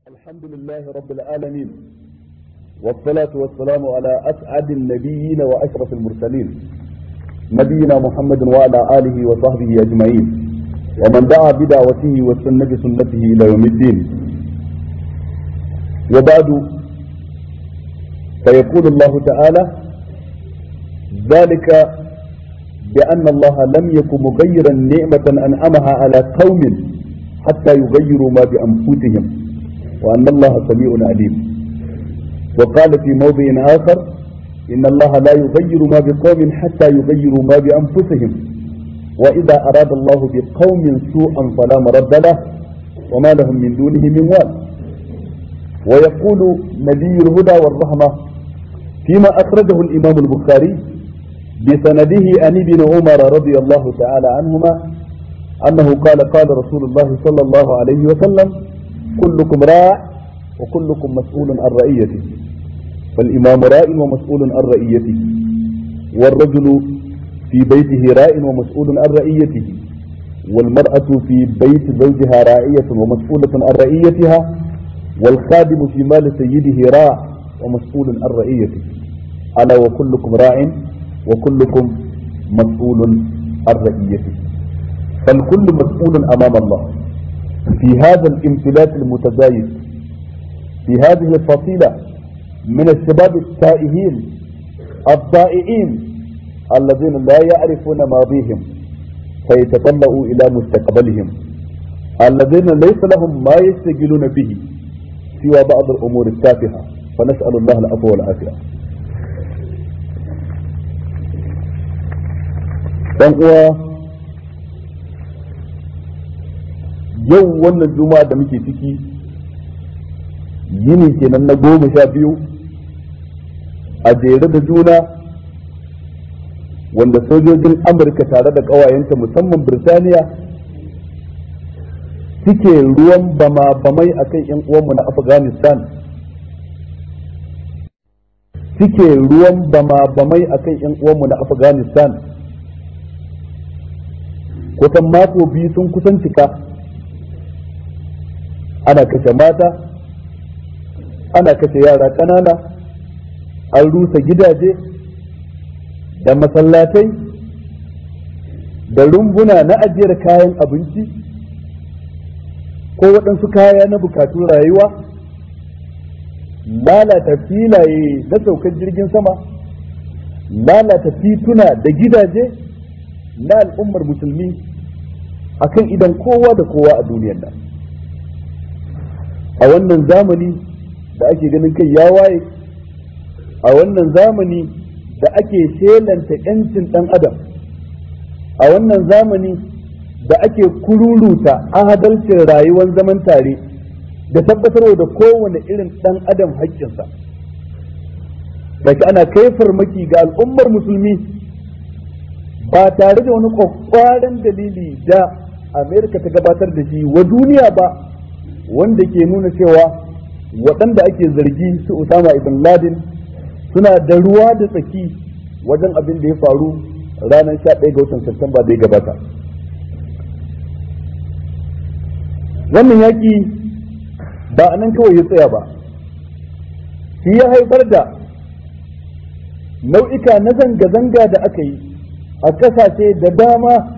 الحمد لله رب العالمين والصلاة والسلام على أسعد النبيين وأشرف المرسلين نبينا محمد وعلى آله وصحبه أجمعين ومن دعا بدعوته واستنى بسنته إلى يوم الدين وبعد فيقول الله تعالى ذلك بأن الله لم يكن مغيرا نعمة أنعمها على قوم حتى يغيروا ما بأنفسهم وأن الله سميع عليم وقال في موضع آخر إن الله لا يغير ما بقوم حتى يغيروا ما بأنفسهم وإذا أراد الله بقوم سوءا فلا مرد له وما لهم من دونه من وال ويقول نبي الهدى والرحمة فيما أخرجه الإمام البخاري بسنده عن ابن عمر رضي الله تعالى عنهما أنه قال قال رسول الله صلى الله عليه وسلم كلكم راع وكلكم مسؤول عن رعيته فالإمام راع ومسؤول عن رعيته والرجل في بيته راع ومسؤول عن رعيته والمرأة في بيت زوجها راعية ومسؤولة عن رعيتها والخادم في مال سيده راع ومسؤول عن رعيته ألا وكلكم راع وكلكم مسؤول عن رعيته فالكل مسؤول أمام الله في هذا الامتلاك المتزايد في هذه الفصيلة من الشباب التائهين الضائعين الذين لا يعرفون ماضيهم فيتطلعوا إلى مستقبلهم الذين ليس لهم ما يشتغلون به سوى بعض الأمور التافهة فنسأل الله العفو والعافية uwa yau wannan juma'a da muke ciki yini kenan na goma sha biyu a jere da juna wanda sojojin amurka tare da ƙawayenta musamman birtaniya suke ruwan bama-bamai a kan 'yan uwanmu na afghanistan suke ruwan bama-bamai a kan 'yan uwanmu na afghanistan kusan mako biyu sun kusan cika ana kashe mata ana kashe yara ƙanana an rusa gidaje da masallatai da rumbuna na ajiyar kayan abinci ko waɗansu kaya na bukatun rayuwa lalata filaye na saukar jirgin sama lalata tituna da gidaje na al'ummar musulmi akan idan kowa da kowa a duniyar nan a wannan zamani da ake ganin kai ya waye a wannan zamani da ake shelanta 'yancin ɗan adam a wannan zamani da ake kururuta adalcin rayuwar zaman tare da tabbatarwa da kowane irin ɗan adam haƙƙinsa da ana kai farmaki ga al'ummar musulmi ba tare da wani kwakwaran dalili da amerika ta gabatar da shi wa duniya ba wanda ke nuna cewa waɗanda ake zargi su Usama ibn Laden suna da ruwa da tsaki wajen abin da ya faru ranar 11 ga watan Satumba da ya gabata. Wannan yaƙi ba a nan kawai ya tsaya ba, shi ya haifar da nau'ika na zanga-zanga da aka yi a ƙasashe da dama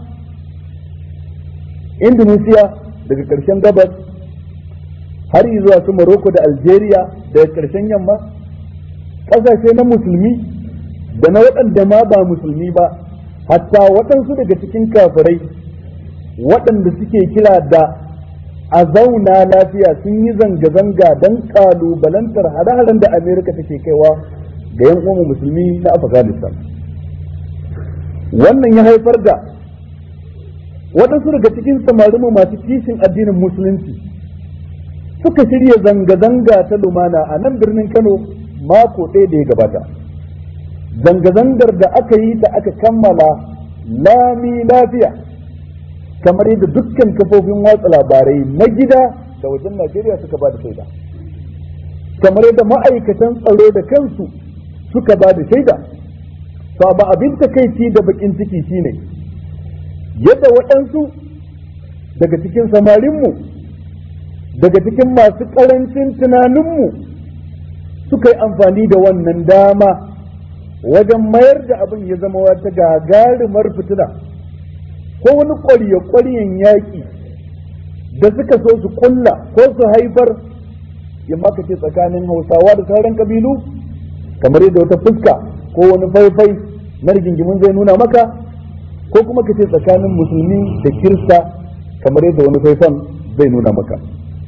Indonesia daga ƙarshen gabas har zuwa su Morocco da Algeria daga ƙarshen yamma ƙasashe na musulmi da na waɗanda ma ba musulmi ba hatta waɗansu daga cikin kafirai waɗanda suke kira da a zauna lafiya sun yi zanga-zanga don ƙalubalantar hare-haren da Amerika take kaiwa ga yan uwan musulmi na Afghanistan wannan ya haifar da waɗansu daga cikin samarinmu masu kishin addinin musulunci suka shirya zanga-zanga ta lumana a nan birnin Kano mako ɗaya da ya gabata. Zanga-zangar da aka yi ta aka kammala lami lafiya kamar yadda dukkan kafofin watsa labarai na gida da wajen Najeriya suka ba da shaida. Kamar yadda ma'aikatan tsaro da kansu suka ba da shaida. To ba abin takaici da bakin ciki shine yadda waɗansu daga cikin samarinmu daga cikin masu ƙarancin tunaninmu suka yi amfani da wannan dama wajen mayar da abin ya zama wata gagarumar fitina ko wani ƙwarya-ƙwaryen yaƙi da suka so su kulla ko su haifar ya maka ce tsakanin hausawa da sauran kabilu kamar yadda wata fuska ko wani faifai na rigingimin zai nuna maka ko kuma ka ce tsakanin musulmi da kirista kamar yadda wani faifan zai nuna maka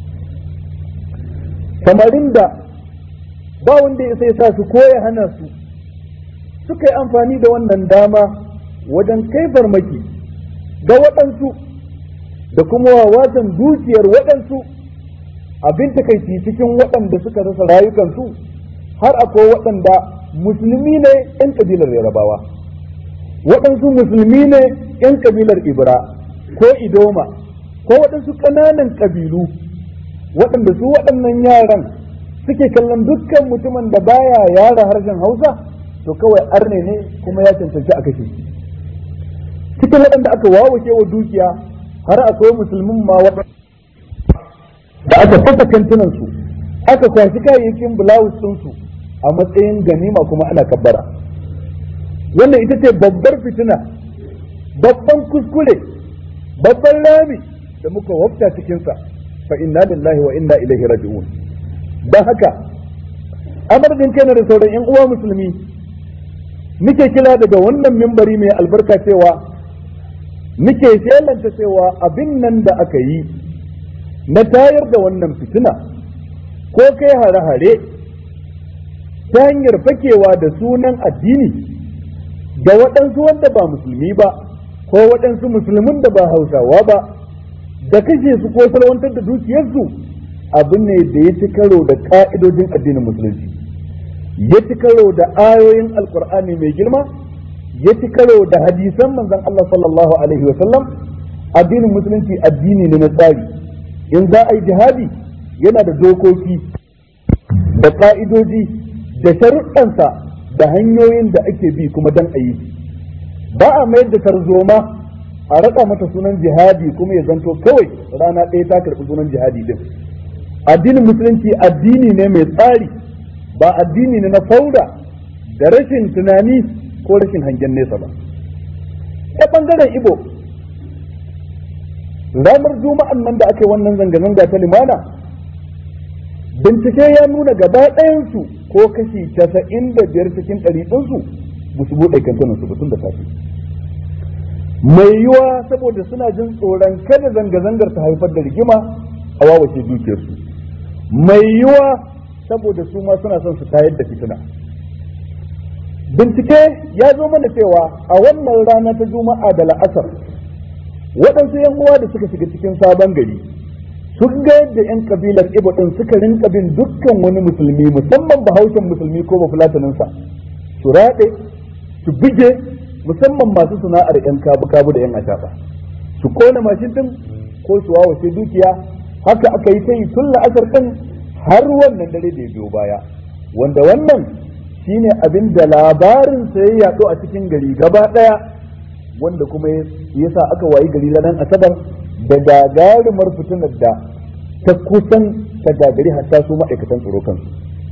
samarin da ba wanda ya sai sa su koya hana su suka yi amfani da wannan dama wajen kai farmaki ga waɗansu da kuma wawatan dukiyar waɗansu abin takaici cikin waɗanda suka rasa rayukansu har akwai waɗanda musulmi ne 'yan ƙabilar yarabawa waɗansu musulmi ne 'yan ƙabilar ibra ko idoma ko waɗansu ƙananan ƙabilu waɗanda su waɗannan yaran suke kallon dukkan mutumin da baya yara harshen hausa to kawai arne ne kuma ya cancanci a kashe shi cikin waɗanda aka wawake wa dukiya har akwai musulmin ma waɗanda da aka fasa kantinansu aka kwashi kayayyakin bulawus ɗinsu a matsayin ganima kuma ana kabbara wannan ita ce babbar fitina babban kuskure babban rami da muka wafta cikinsa fa inna lillahi wa inna ilaihi raji'un don haka amardin kai da sauran yan uwa musulmi muke kila daga wannan mimbari mai albarka cewa muke shelanta cewa abin nan da aka yi na tayar da wannan fitina ko kai hare-hare ta hanyar fakewa da sunan addini ga waɗansu wanda ba musulmi ba ko waɗansu musulmin da ba hausawa ba da kashe su ko salwantar da dukiyarsu abin ne da ya ci karo da ƙa'idojin addinin musulunci ya ci karo da ayoyin alkur'ani mai girma ya ci karo da hadisan manzon Allah sallallahu alaihi wa sallam addinin musulunci addini ne na tsari in za a yi jihadi yana da dokoki da ka'idoji da sharuɗansa da hanyoyin da ake bi kuma dan a yi ba a mayar da tarzoma a raɗa mata sunan jihadi kuma ya zanto kawai rana ɗaya ta karɓi sunan jihadi din addinin musulunci addini ne mai tsari ba addini ne na fauda da rashin tunani ko rashin hangen nesa ba ta ɓangaren ibo ranar juma'an nan da aka yi wannan zanga-zanga ta limana bincike ya nuna gaba ɗayansu ko kashi casa'in da biyar cikin ɗari ɗinsu ba su buɗe kantunan su tun da safe mai yiwa saboda suna jin tsoron kada zanga-zangar ta haifar da rigima a wawace dukiyarsu mai yiwa saboda su ma suna son su tayar da fitina bincike ya zo mana cewa a wannan rana ta juma'a da la'asar waɗansu yan uwa da suka shiga cikin sabon gari sun ga yadda yan kabilar ibo din suka rinka bin dukkan wani musulmi musamman bahaushen musulmi ko bafulataninsa su raɗe su bige musamman masu sana'ar yan kabu kabu da yan ashaba su kona mashin din ko su wawace dukiya haka aka yi ta yi tun la'asar din har wannan dare da ya biyo baya wanda wannan shine abin da labarin sa ya yaɗo a cikin gari gaba ɗaya wanda kuma ya sa aka wayi gari ranar asabar da gagarumar fitinar da ta kusan ta gagari hatta su ma'aikatan tsaro kansu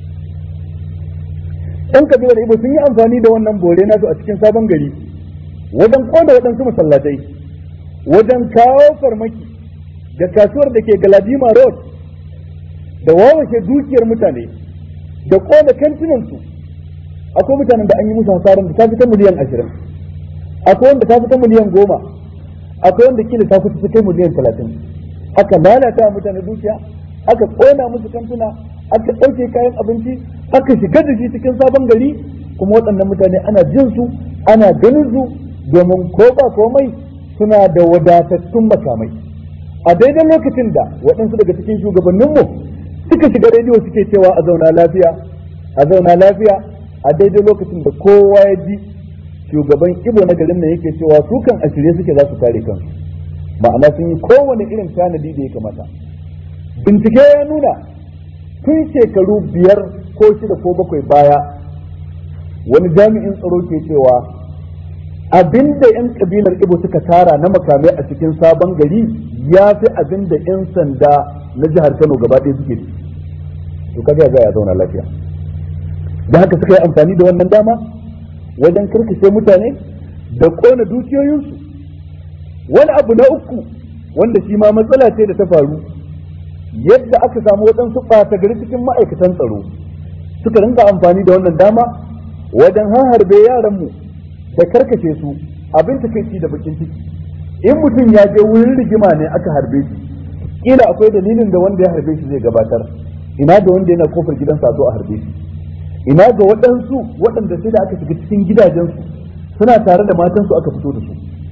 ɗan kabilar ibo sun yi amfani da wannan bore nasu a cikin sabon gari wajen kona waɗansu masallatai wajen kawo farmaki da kasuwar da ke galadima road da wawashe dukiyar mutane da kona kantinansu akwai mutanen da an yi musu hasarar da ta fi ta miliyan ashirin akwai wanda ta fi ta miliyan goma akwai wanda kila ta fi ta kai miliyan talatin aka lalata mutane dukiya aka kona musu kantuna aka ɗauke kayan abinci aka shiga da shi cikin sabon gari kuma waɗannan mutane ana jin su ana ganin su domin ko ba komai suna da wadatattun makamai a daidai lokacin da waɗansu daga cikin shugabanninmu suka shiga rediyo suke cewa a zauna lafiya a zauna lafiya a daidai lokacin da kowa ya ji shugaban ibo na garin nan yake cewa su kan a shirye suke za su kare kansu ma'ana sun yi kowane irin tanadi da ya kamata bincike ya nuna tun shekaru biyar ko shida ko bakwai baya wani jami'in tsaro ke cewa abinda 'yan kabilar ibo suka tara na makamai a cikin sabon gari ya fi abinda 'yan sanda na jihar Kano gaba ɗaya suke to kaga ya ya zauna lafiya da haka suka yi amfani da wannan dama wajen karkashe mutane da kona dukiyoyinsu wani abu na uku wanda shi ma matsala ce da ta faru yadda aka samu waɗansu ɓata gari cikin ma'aikatan tsaro suka rinka amfani da wannan dama wajen harbe yaranmu da karkace su abin takaici da bakin ciki in mutum ya je wurin rigima ne aka harbe shi kila akwai dalilin da wanda ya harbe shi zai gabatar ina da wanda yana kofar gidansa zo a harbe shi ina ga waɗansu waɗanda sai da aka shiga cikin gidajensu suna tare da matansu aka fito da su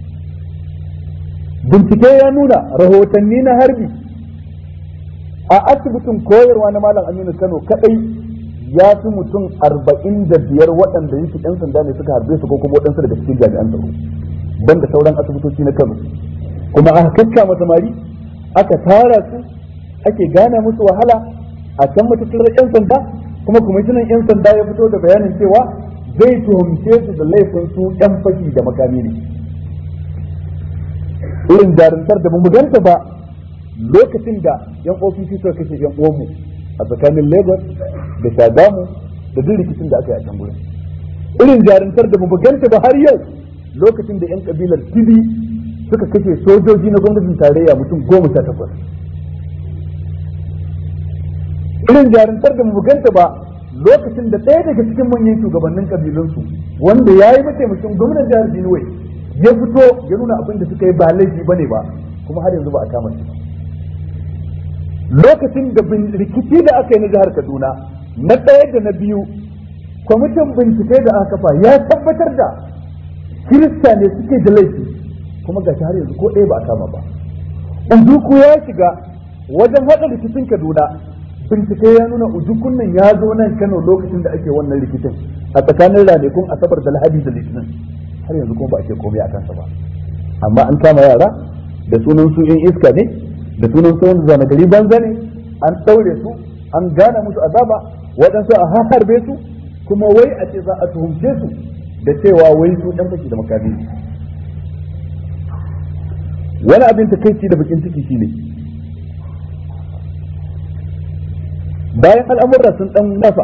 bincike ya nuna rahotanni na harbi a asibitin koyarwa na malam aminu kano kadai ya fi mutum arba'in da biyar waɗanda yake ɗan sanda ne suka harbe su ko kuma waɗansu daga cikin jami'an tsaro ban da sauran asibitoci na kano kuma aka kakka samari aka tara su ake gana musu wahala a can matattarar 'yan sanda kuma kwamishinan 'yan sanda ya fito da bayanin cewa zai tuhumce su da laifin su 'yan fashi da makami ne irin jarumtar da mu ganta ba lokacin da 'yan ofishi suka kashe 'yan uwanmu a tsakanin lagos da shagamu da duk rikicin da aka yi a can gurin irin jarumtar da mu ganta ba har yau lokacin da 'yan kabilar tibi suka kashe sojoji na gwamnatin tarayya mutum goma sha takwas irin jarumtar da mu ganta ba lokacin da ɗaya daga cikin manyan shugabannin kabilunsu wanda ya yi mataimakin gwamnan jihar Benue ya fito ya nuna abin da suka yi ba laifi ba ne ba kuma har yanzu ba a kama shi lokacin da rikici da aka yi na jihar Kaduna na ɗaya da na biyu kwamitin bincike da aka kafa ya tabbatar da kirista ne suke da laifi kuma gashi har yanzu ko ɗaya ba a kama ba Ujuku ya shiga wajen haɗa rikicin Kaduna bincike ya nuna ujukun nan ya zo nan Kano lokacin da ake wannan rikicin a tsakanin ranakun Asabar da Lahadi da Litinin har yanzu kuma ba a ce komai a kansa ba amma an kama yara da sunan su in iska ne da sunan su wanda zana gari banza ne an ɗaure su an gana musu azaba waɗansu a harbe su kuma wai a ce za a tuhumce su da cewa wai su ɗan fashi da makami wani abin takaici da bakin ciki shine bayan al'amurra sun dan nafa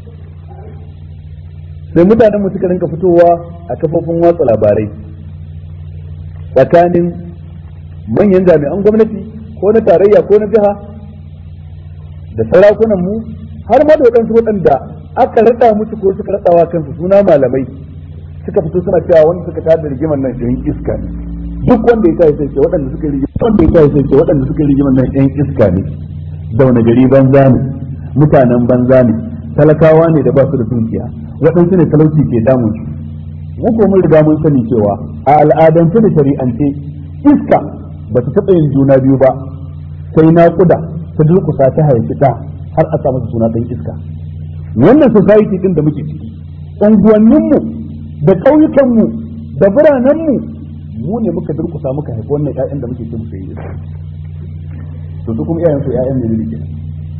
sai mutanen mu suka rinka fitowa a kafofin watsa labarai tsakanin manyan jami'an gwamnati ko na tarayya ko na jiha da sarakunan mu har ma da waɗansu waɗanda aka raɗa musu ko suka raɗawa kansu suna malamai suka fito suna cewa wanda suka tada rigimar nan ɗin iska ne duk wanda ya tashi sai ce waɗanda suka yi wanda ya tashi sai ce waɗanda suka yi rigimar nan ɗin iska ne da wani gari banza ne mutanen banza ne talakawa ne da ba su da dukiya waɗansu ne talauci ke damun su mu ko mun riga mun sani cewa a al'adance da shari'ance iska ba ta taɓa yin juna biyu ba sai naƙuda ta durƙusa ta haifi ta har a samu suna ɗan iska wannan society ɗin da muke ciki unguwanninmu da ƙauyukanmu da biranenmu mu ne muka durƙusa muka haifi wannan ƴaƴan da muke ce musu yi iska to su kuma iyayen su ƴaƴan ne ne kenan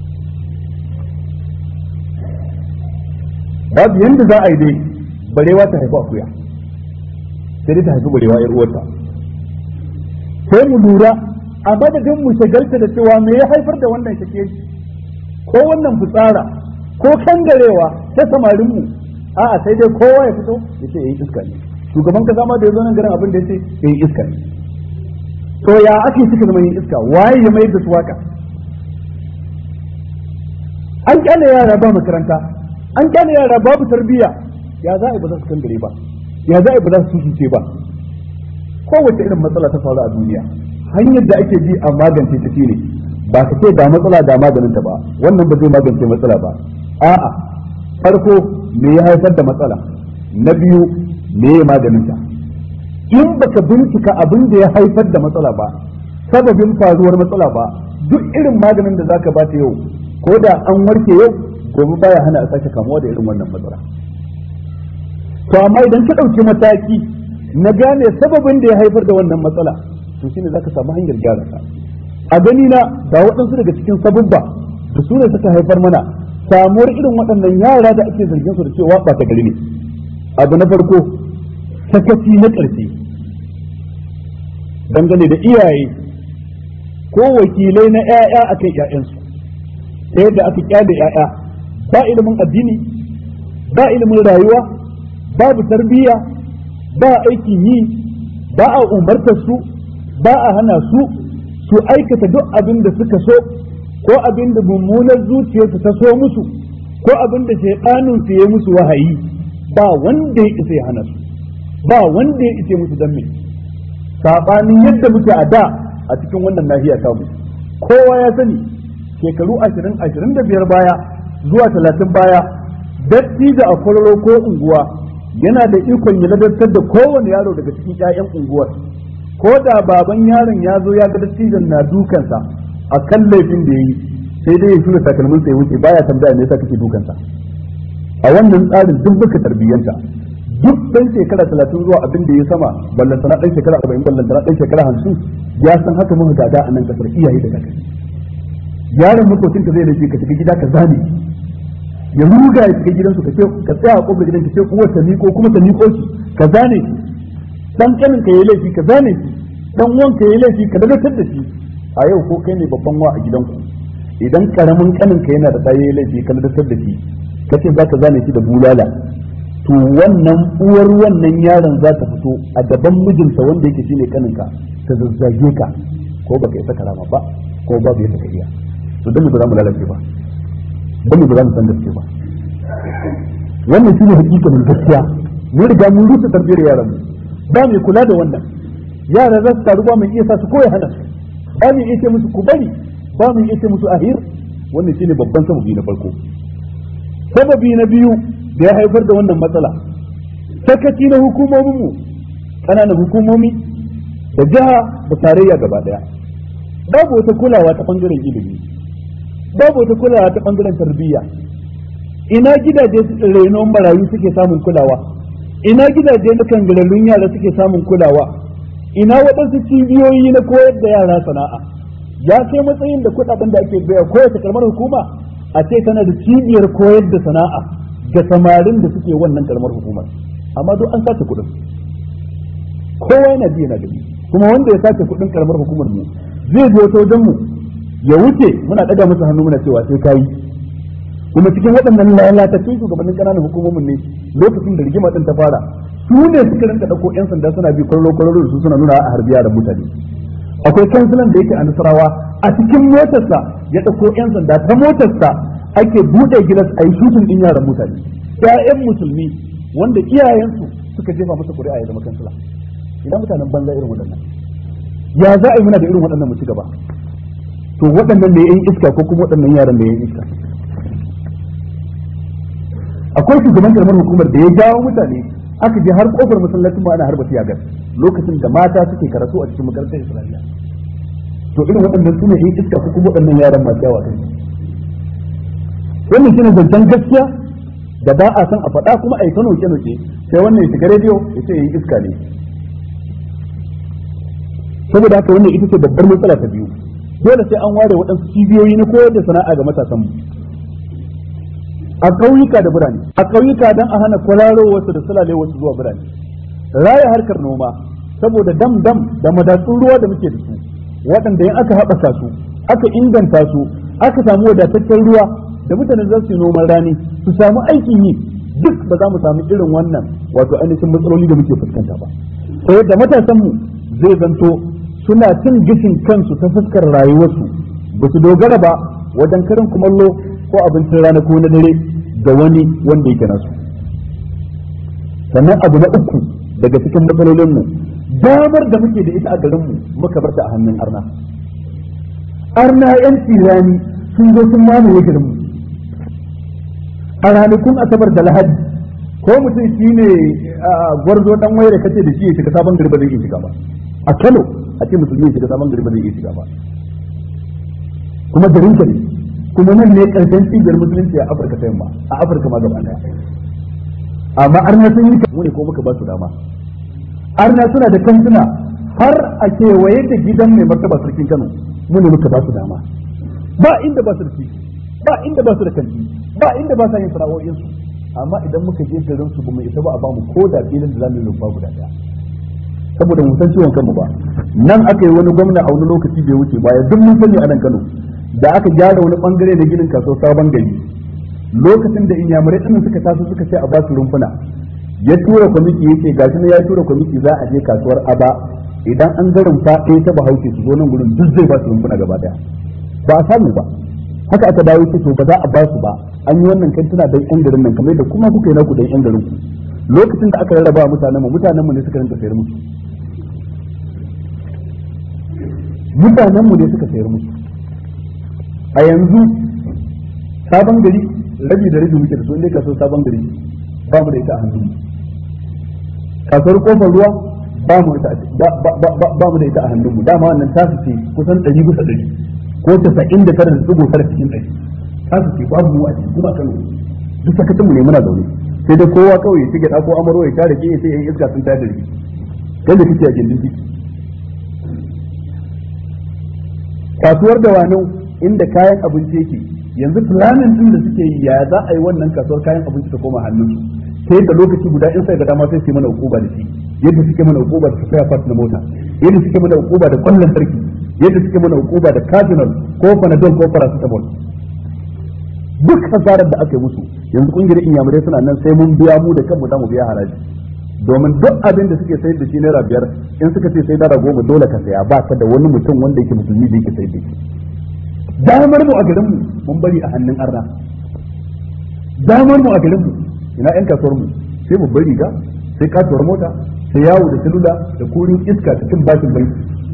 babu yanda za a yi dai barewa ta haifi akuya sai dai ta haifi barewa yar uwarta sai mu lura a madadin mu shagalta da cewa me ya haifar da wannan shake ko wannan fitsara ko kangarewa ta samarin mu a'a sai dai kowa ya fito ya ce yayi iska ne shugaban kaza ma da ya zo nan garin abin da ya ce yayi iska ne to ya ake suka zama yin iska waye ya mayar da su waka an kyale yara ba makaranta an kyale yara babu tarbiyya ya za a yi ba za su kangare ba ya za a yi ba za su susuce ba kowace irin matsala ta faru a duniya hanyar da ake bi a magance ta ne ba ka ce ga matsala ga maganinta ba wannan ba zai magance matsala ba a'a farko me ya haifar da matsala na biyu me ya maganinta in baka bincika abin da ya haifar da matsala ba sababin faruwar matsala ba duk irin maganin da zaka bata yau ko da an warke yau gobe baya hana a sake kamuwa da irin wannan matsala to amma idan ka ɗauki mataki na gane sababin da ya haifar da wannan matsala to shine zaka samu hanyar gyara ta a gani na ga waɗansu daga cikin sabubba da su ne suka haifar mana samuwar irin waɗannan yara da ake zargin su da cewa ba ta gari ne abu na farko sakaci na ƙarfi dangane da iyaye ko wakilai na 'ya'ya akan 'ya'yansu ta yadda aka kyale 'ya'ya ba ilimin addini ba ilimin rayuwa babu tarbiyya ba aikin yi ba a umartar su ba a hana su su aikata duk abin da suka so ko abin da mummunar zuciyarsu ta so musu ko abin da shaidanin su ya musu wahayi ba wanda ya isa ya hana su ba wanda ya isa musu dan me sabanin yadda muke a da a cikin wannan nahiya ta mu kowa ya sani shekaru ashirin ashirin da biyar baya zuwa talatin baya dattijo a kwararo ko unguwa yana da ikon ya ladartar da kowane yaro daga cikin 'ya'yan unguwar ko da baban yaron ya zo ya ga dattijon na dukansa a kan laifin da ya yi sai dai ya shura takalmin sai wuce baya tambaya me yasa kake dukansa a wannan tsarin duk baka tarbiyyanta duk dan shekara talatin zuwa abin da ya sama ballantana dan shekara arba'in ballantana dan shekara hamsin ya san haka muka gada a nan kasar iyaye da kakanni yaron makocinka zai laifi ka shiga gida ka zane ya ruga ya shiga gidansu ka ce ka tsaya a kofar gidan ka ce uwar ta miko kuma ta miko shi ka zane shi dan kanin ka yayi laifi ka zane shi dan uwan ka yayi laifi ka dagatar da shi a yau ko kai ne babban wa a gidanku idan karamin kanin ka yana da ɗaya yayi laifi ka dagatar da shi ka ce za ka zane shi da bulala to wannan uwar wannan yaron za ta fito a gaban mijinta wanda yake shine kanin ka ta zazzage ka ko baka isa karama ba ko babu yadda ka iya to dan ba za mu lalace ba dan ba za mu san gaske ba wannan shine hakikatin gaskiya mun riga mun rusa tarbiyyar yaran mu ba mai kula da wannan yara za su taru ba mai iya sa su koya hana su ba mai iya ce musu ku bari ba mai iya ce musu ahir wannan shine babban sababi na farko sababi na biyu da ya haifar da wannan matsala sakaci na hukumomin mu ƙananan hukumomi da jiha da tarayya gaba daya babu wata kulawa ta bangaren ilimi babu wata kulawa ta bangaren tarbiyya ina gidaje renon marayu suke samun kulawa ina gidaje na kangararrun yara suke samun kulawa ina waɗansu cibiyoyi na koyar da yara sana'a ya kai matsayin da kuɗaɗen da ake baya kowace karamar hukuma a ce tana da cibiyar koyar da sana'a ga samarin da suke wannan karamar hukumar amma duk an sace kuɗin kowa yana ji yana gani kuma wanda ya sace kuɗin karamar hukumar mu zai zo ta wajen mu ya wuce muna ɗaga masa hannu muna cewa sai kayi kuma cikin waɗannan lalatattun shugabannin ƙananan hukumomin ne lokacin da rigima ɗin ta fara su ne suka rinka ɗauko 'yan sanda suna bi kwararo kwararo su suna nuna a harbiya da mutane akwai kansilan da yake a nasarawa a cikin motarsa ya ɗauko 'yan sanda ta motarsa ake buɗe gilas a yi shutun ɗin yaran mutane 'ya'yan musulmi wanda iyayensu suka jefa masa ƙuri'a ya zama kansila idan mutanen banza irin waɗannan ya za a yi muna da irin waɗannan mu ci gaba to waɗannan ne yan iska ko kuma waɗannan yaran da yan iska akwai shugaban karamar hukumar da ya jawo mutane aka je har kofar masallacin ma ana harba tiyagar lokacin da mata suke karatu a cikin makarantar islamiyya to irin waɗannan sune yan iska ko kuma waɗannan yaran masu yawa kai wannan shine zancen gaskiya da ba a san a faɗa kuma a yi kano ke noke sai wannan ya shiga rediyo ya ce yan iska ne saboda haka wannan ita ce babbar matsala ta biyu dole sai an ware waɗansu cibiyoyi na koyar da sana'a ga matasanmu a ƙauyuka da birane a ƙauyuka don a hana kwararo wasu da sulale wasu zuwa birane raya harkar noma saboda dam dam da madatsun ruwa da muke da su waɗanda in aka haɓaka su aka inganta su aka samu wadataccen ruwa da mutane za su yi noman rani su samu aikin yi duk ba za mu samu irin wannan wato ainihin matsaloli da muke fuskanta ba sai yadda matasanmu zai zanto suna cin gishin kansu ta fuskar rayuwarsu ba su dogara ba wajen karin kumallo ko abincin rana ko na dare ga wani wanda yake nasu sannan abu na uku daga cikin matsalolinmu damar da muke da ita a garinmu muka bar ta a hannun arna arna yan tirani sun zo sun mamaye garinmu a ranakun asabar da lahadi ko mutum shine gwarzo dan waye da kace da shi ya shiga sabon gari ba zai iya shiga ba a Kano a ce musulmi shiga sabon gari ba zai iya shiga ba kuma garin ka ne kuma nan ne karshen cibiyar musulunci a Afirka ta yamma a Afirka ma gaba daya amma arna sun yi mu ne ko muka ba su dama arna suna da kantuna har a kewaye da gidan mai martaba sarkin Kano mu ne muka ba su dama ba inda ba su da shi ba inda ba su da kanti ba inda ba sa yin sana'o'insu amma idan muka je garin su ba mu isa ba a bamu ko da filin da zamu yi rumfa guda daya saboda mu san ciwon kanmu ba nan aka yi wani gwamna a wani lokaci bai wuce baya duk mun sani a nan Kano da aka gyara wani bangare da ginin kaso sabon gari lokacin da inyamurai ɗin suka taso suka ce a ba su rumfuna ya tura kwamiti yake gashi ne ya tura kwamiti za a je kasuwar aba idan an ga rumfa ɗaya ta bahaushe su zo nan gurin duk zai ba su rumfuna gaba daya ba a samu ba haka aka dawo ce to ba za a ba su ba an yi wannan kantuna dan yan garin nan kamar da kuma kuka yi naku dan yan garin ku lokacin da aka rarraba mutanen mu mutanen mu ne suka rinka sayar musu mutanen mu ne suka sayar musu a yanzu sabon gari rabi da rabi muke da su inda kaso sabon gari ba mu da ita a hannun kasuwar kofar ruwa ba mu ba mu da ita a hannun mu dama wannan tasu ce kusan ɗari bisa ɗari ko tasa'in da tara da tsigo tara cikin ɗari tasu ce babu mu a cikin kuma kano duk sakatun mu ne muna zaune sai dai kowa kawai ya shige ɗako amaro ya tare ke sai yan iska sun tare da rigi yadda kake a gindin ciki kasuwar da wani inda kayan abinci yake yanzu planin din da suke yi ya za a yi wannan kasuwar kayan abinci ta koma hannun su sai da lokaci guda in sai ga dama sai su mana hukuma da shi yadda suke mana hukuma da spare part na mota yadda suke mana hukuma da kwallon sarki yadda suke mana hukuma da cardinal ko panadol ko paracetamol duk hasarar da aka yi musu yanzu kungiyar inyamurai suna nan sai mun biya mu da kanmu za mu biya haraji domin duk abin da suke sayar da shi naira biyar in suka ce sai naira goma dole ka saya ba ka da wani mutum wanda yake musulmi da yake sayar da shi damar mu a garin mu mun bari a hannun arna damar mu a garin mu ina yan kasuwar mu sai mu bari ga sai kasuwar mota sai yawo da salula da kurin iska cikin bashin bai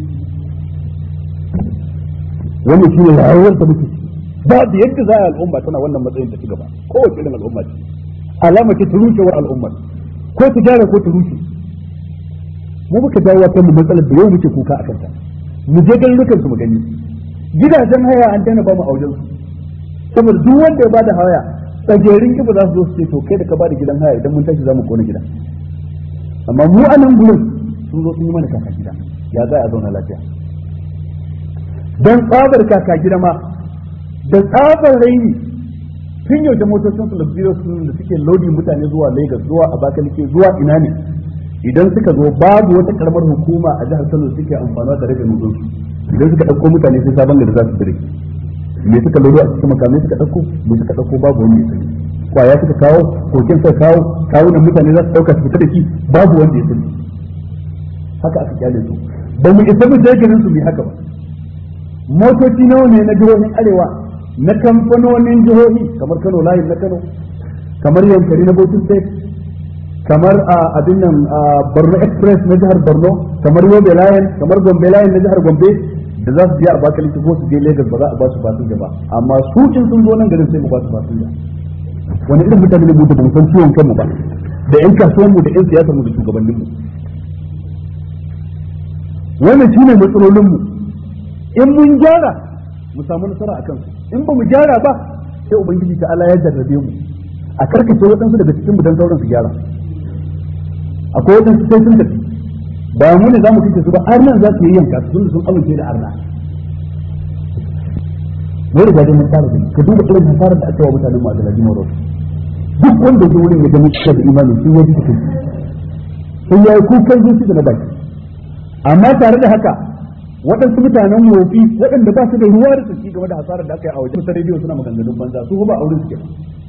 wannan shine rayuwar da muke babu yadda za a al'umma tana wannan matsayin ta ci gaba kowace irin al'umma ce alama ce ta rushewar al'ummar ko ta gyara ko ta rushe mu muka dawo kan mu matsalar da yau muke kuka a kanta mu je garurukan su mu gani gidajen haya an daina ba mu auren su saboda duk wanda ya bada haya tsagerin kiba za su zo su ce to kai da ka bada gidan haya idan mun tashi za mu kona gida amma mu a nan gurin sun zo sun yi mana kaka gida ya za a zauna lafiya don tsabar kaka gida ma da tsabar raini tun yau da motocin su luxurious sun da suke lodi mutane zuwa Lagos zuwa Abakaliki zuwa ina ne idan suka zo babu wata karamar hukuma a jihar Kano suke amfana da rage nutsun su idan suka dauko mutane sai sabon gari za su dire me suka lodo a cikin makamai suka dauko me suka dauko babu wanda ya sani kwaya suka kawo kokin suka kawo kawunan mutane za su dauka su fita da shi babu wanda ya sani haka aka kyale su ba mu isa mu je garin su bi haka ba motoci nawa ne na jihohin arewa na kamfanonin jihohi kamar Kano layin na Kano kamar Yankari na Bauchi State kamar abin nan Borno Express na jihar Borno kamar Yobe layin kamar Gombe layin na jihar Gombe da za su je Abakaliki ko su je Lagos ba za a ba su fasinja ba amma su in sun zo nan garin sai mu ba su fasinja wani irin mutane ne mu da mu san ciwon kanmu ba da yan kasuwan mu da yan siyasar mu da shugabannin mu wannan shine matsalolin mu in mun gyara mu samu nasara a kansu in ba mu gyara ba sai ubangiji ta Allah ya jarrabe mu a karkace waɗansu daga cikin mu dan sauran su gyara akwai waɗansu sai sun tafi ba mu ne za mu kace su ba arnan za su yi yanka su sun amince da arna wai da dai mun fara gani ka duba irin hasarar da aka wa mutanen mu a Galaji Moro duk wanda ya wurin ya ga mutum da imani sun yi cikin sun yi kukan zuci da na baki amma tare da haka waɗansu mutanen wofi waɗanda ba su da ruwa da tsaki game da hasarar da aka yi a wajen sa rediyo suna maganganun banza su ba auren suke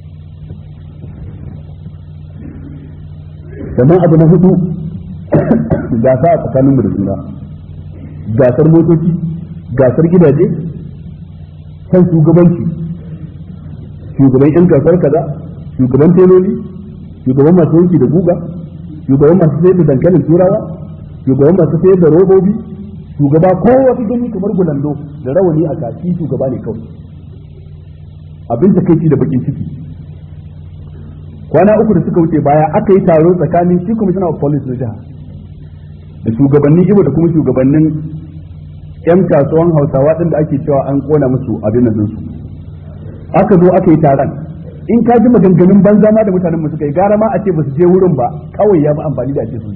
sannan abu na hudu gasa a tsakanin mu da juna gasar motoci gasar gidaje kan shugabanci shugaban yan gasar kaza shugaban teloli shugaban masu wanki da guga shugaban masu sayar da dankalin turawa shugaban masu sayar da robobi shugaba ko wasu gani kamar gulando da rawani a kashi shugaba ne kawai abin ta kai da bakin ciki kwana uku da suka wuce baya aka yi taro tsakanin shi commissioner of police na jiha da shugabannin ibo da kuma shugabannin yan kasuwan hausawa din da ake cewa an kona musu abin nan su aka zo aka yi taron in ka ji maganganun banza ma da mutanen mu suka yi gara ma a ce ba su je wurin ba kawai ya fi amfani da ake su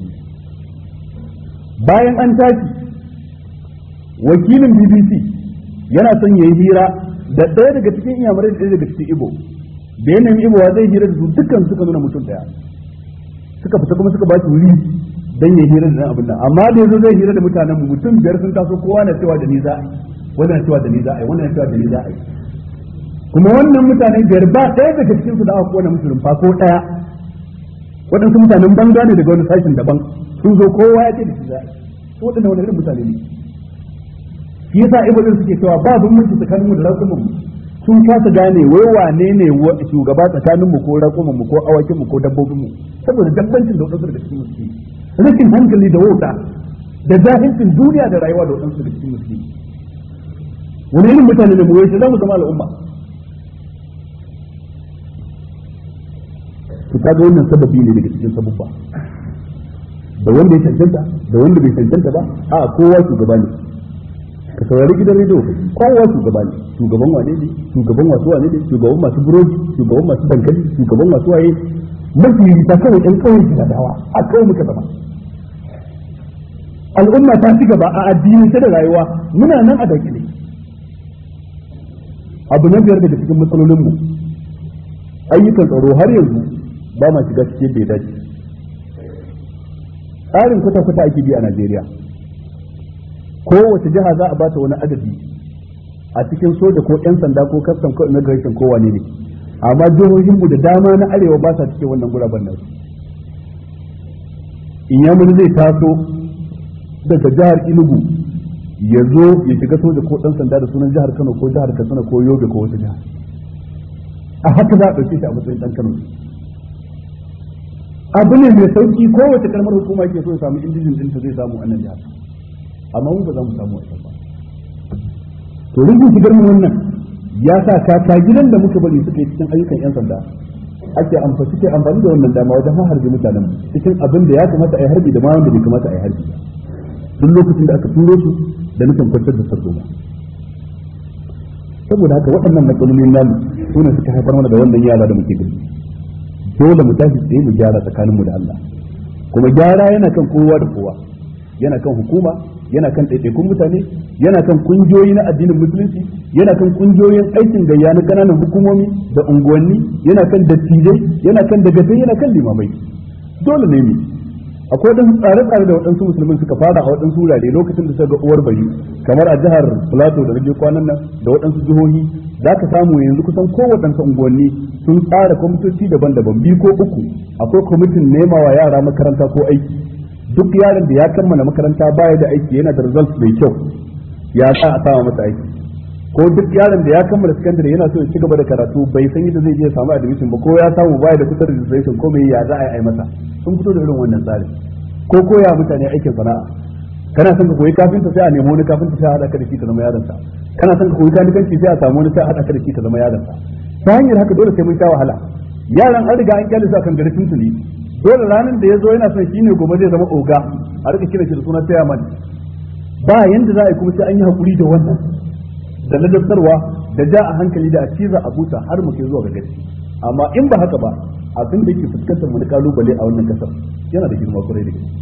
bayan an tashi wakilin BBC yana son ya yi hira da ɗaya daga cikin iyamurai da ɗaya daga cikin Ibo da yanayin Ibo wa zai hira da su dukkan suka nuna mutum ɗaya suka fita kuma suka ba shi wuri dan ya hira da abin nan amma da yazo zai hira da mutanen mu mutum biyar sun taso kowa na cewa da ni za a yi wannan cewa da ni za a yi wannan cewa da ni za a yi kuma wannan mutanen biyar ba ɗaya daga cikin su da aka kona musu rumfa ko ɗaya waɗansu mutanen banga ne daga wani sashen daban sun zo kowa ya ce da shi za a yi waɗannan wani irin mutane ne shi yasa ibadin suke cewa ba bambanci tsakanin mu da rakumin mu sun kasa gane wai wane ne shugaba tsakanin mu ko rakumin mu ko awakin mu ko dabbobin mu saboda dabbancin da wadansu daga cikin musulmi rashin hankali da wauta da jahilcin duniya da rayuwa da wadansu daga cikin musulmi wani irin mutane ne mu wai za mu zama al'umma to kaga wannan sababi ne daga cikin sabubba da wanda ya cancanta da wanda bai cancanta ba a kowa shugaba ne ka saurari gidan rediyo kowa shugaba ne shugaban wane ne shugaban wasu wane ne shugaban masu burodi shugaban masu dankali shugaban masu waye mafi ta kawai ɗan kawai gida dawa a kawai muka zama al'umma ta ci gaba a addini ta da rayuwa muna nan a dakile abu na biyar daga cikin matsalolinmu ayyukan tsaro har yanzu ba ma shiga cikin bai dace tsarin kwata-kwata ake bi a Najeriya kowace jiha za a bata wani adadi a cikin soja ko 'yan sanda ko custom ko immigration ko wane ne amma jihohin mu da dama na arewa ba sa cikin wannan guraben nan inyamuri zai taso daga jihar Enugu ya zo ya shiga soja ko ɗan sanda da sunan jihar Kano ko jihar Katsina ko Yobe ko wata jiha a haka za a ɗauke shi a matsayin ɗan Kano abu ne mai sauki kowace kalmar hukuma ke so ya samu indijin ɗinta zai samu a nan jihar amma mu ba za mu samu wata ba to rikin shigar mu wannan ya sa kaka gidan da muka bari suka yi cikin ayyukan yan sanda ake amfani suke amfani da wannan dama wajen harbi mutanen cikin abin da ya kamata a yi harbi da ma wanda bai kamata a yi harbi duk lokacin da aka turo su da nufin kwantar da sardo saboda haka waɗannan matsalolin namu su ne suka haifar mana da wannan yara da muke gani dole mu tashi tsaye mu gyara tsakaninmu da Allah kuma gyara yana kan kowa da kowa yana kan hukuma yana kan ɗaiɗaikun mutane yana kan kungiyoyi na addinin musulunci yana kan kungiyoyin aikin gayya na ƙananan hukumomi da unguwanni yana kan dattijai yana kan dagatai yana kan limamai dole ne mu akwai wadansu tsare-tsare da waɗansu musulmin suka fara a waɗansu wurare lokacin da suka ga uwar bari kamar a jihar plateau da rage kwanan nan da waɗansu jihohi za ka samu yanzu kusan kowaɗansu unguwanni sun tsara kwamitoci daban-daban biyu ko uku akwai kwamitin nema wa yara makaranta ko aiki duk yaron da ya kammala makaranta baya da aiki yana da result mai kyau ya sa a sama masa aiki ko duk yaron da ya kammala secondary yana so ya ci gaba da karatu bai san yadda zai je samu admission ba ko ya samu baya da kusa registration ko mai ya za a yi masa sun fito da irin wannan tsari ko koya mutane aikin sana'a kana son ka koyi kafinta sai a nemi wani kafinta sai a haɗa ka da shi ka zama yaron sa kana son ka koyi kanikanci sai a samu wani sai a haɗa ka da shi ka zama yaron sa ta hanyar haka dole sai mun sha wahala yaran an riga an kyale su akan gari tuntuni dole ranar da ya zo yana son shine gobe zai zama oga a rika kira shi da suna chairman ba yanda za a yi kuma sai an yi hakuri da wannan da ladabtarwa da ja a hankali da a ciza a buta har mu kai zuwa ga gaci amma in ba haka ba abin da yake fuskantar mu na kalubale a wannan kasar yana da girma kwarai da gaske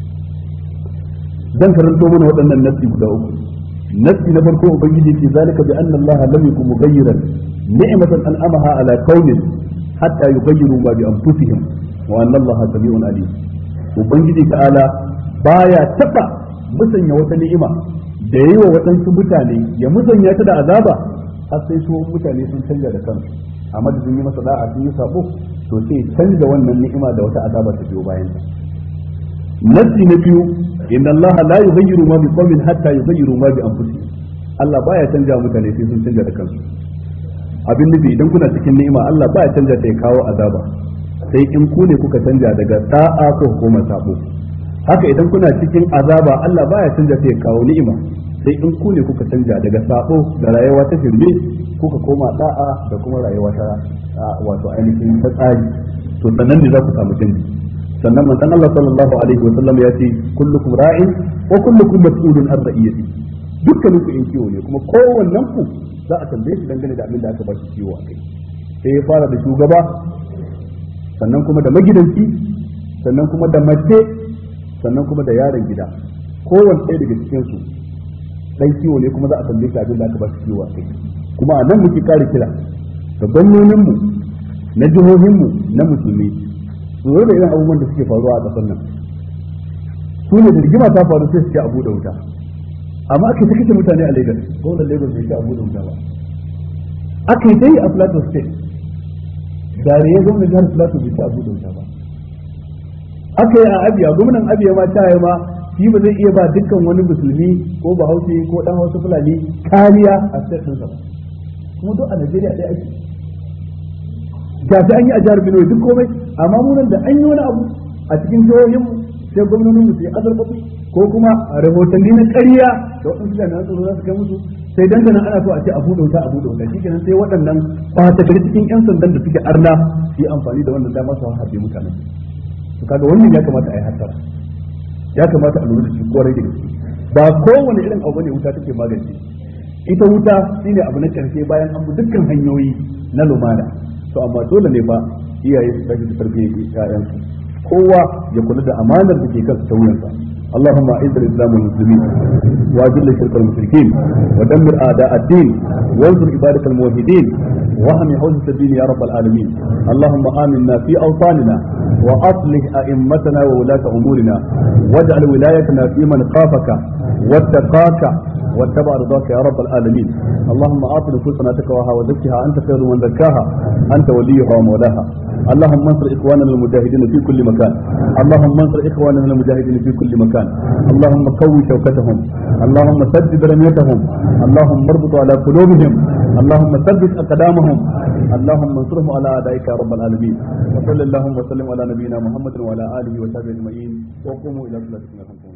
dan karanto mana waɗannan nasi guda uku nasi na farko ubangiji ce zalika bi anna allaha lam yakun mughayyiran ni'matan an'amaha ala qaumin hatta yughayyiru ma bi anfusihim wa anna allaha sami'un alim ubangiji ta'ala baya taba musanya wata ni'ima da yayi wa waɗansu mutane ya musanya ta da azaba har sai su mutane sun canja da kansu a madadin yi masa da'a sun yi sabo to sai canja wannan ni'ima da wata azaba ta biyo bayan ta nasi na biyu inna Allah la yughayyiru ma biqawmin hatta yughayyiru ma bi anfusihim Allah baya canja mutane sai sun canja da kansu abin nufi idan kuna cikin ni'ima Allah baya canja ta ya kawo azaba sai in ku ne kuka canja daga da'a ko koma sabo haka idan kuna cikin azaba Allah baya canja ta ya kawo ni'ima sai in ku ne kuka canja daga sabo da rayuwa ta firme kuka koma da'a da kuma rayuwa ta wato ainihin ta tsari to sannan ne za ku samu canji sannan manzon Allah sallallahu alaihi wa sallam ya ce kullukum ra'in wa kullukum mas'ulun an ra'iyati dukkanin ku in kiwo ne kuma kowannen ku za a tambaye shi dangane da abin da aka ba shi kiwo akai sai ya fara da shugaba sannan kuma da magidanci sannan kuma da mace sannan kuma da yaron gida kowanne ɗaya daga cikin su dan kiwo ne kuma za a tambaye shi abin da aka ba shi kiwo akai kuma a nan muke kare kira ga gwamnoninmu na jihohinmu na musulmi su da irin abubuwan da suke faruwa a ƙasar nan su ne da rigima ta faru sai su ce abu da wuta amma aka ta kashe mutane a Lagos gwamnan Lagos bai ce abu da wuta ba aka yi dai a Plateau State dare ya gwamnan jihar Plateau bai ce abu da wuta ba aka yi a Abia gwamnan Abia ma ta yi ma shi ba zai iya ba dukkan wani musulmi ko bahaushe ko dan hausa fulani kariya a state ɗinsa ba kuma duk a Najeriya ɗaya ake gashi an yi a jihar Benue duk komai amma mu nan da an yi wani abu a cikin jihohin sai gwamnonin mu su yi azarfafi ko kuma rahotanni na ƙarya da waɗansu jami'an tsaro za su kai musu sai dangana ana so a ce abu da wuta abu da wuta shikenan sai waɗannan ɓata gari cikin yan sandan da suke arna su yi amfani da wannan dama su harbe mutanen to kaga wannan ya kamata a yi hasara ya kamata a lura da shi kwarai da gaske ba kowane irin abu ne wuta take magance ita wuta shine abu na karshe bayan an bi dukkan hanyoyi na lumana to amma dole ne fa iyaye su tafi da tarbiyyar ƴaƴansu kowa ya kula da amanar da ke kansa ta wuyansa اللهم اعز الاسلام والمسلمين واذل الشرك والمشركين ودمر اعداء الدين وانصر عبادك الموحدين واهم حوزه الدين يا رب العالمين اللهم امنا في اوطاننا واصلح ائمتنا وولاة امورنا واجعل ولايتنا في من خافك واتقاك واتبع رضاك يا رب العالمين اللهم اعط نفوسنا تقواها وزكها انت خير من زكاها انت وليها ومولاها اللهم انصر اخواننا المجاهدين في كل مكان اللهم انصر اخواننا المجاهدين في كل مكان اللهم قوي شوكتهم اللهم سدد رميتهم اللهم اربط على قلوبهم اللهم ثبت اقدامهم اللهم انصرهم على اعدائك يا رب العالمين وصلى اللهم وسلم على نبينا محمد وعلى اله وصحبه اجمعين وقوموا الى صلاتكم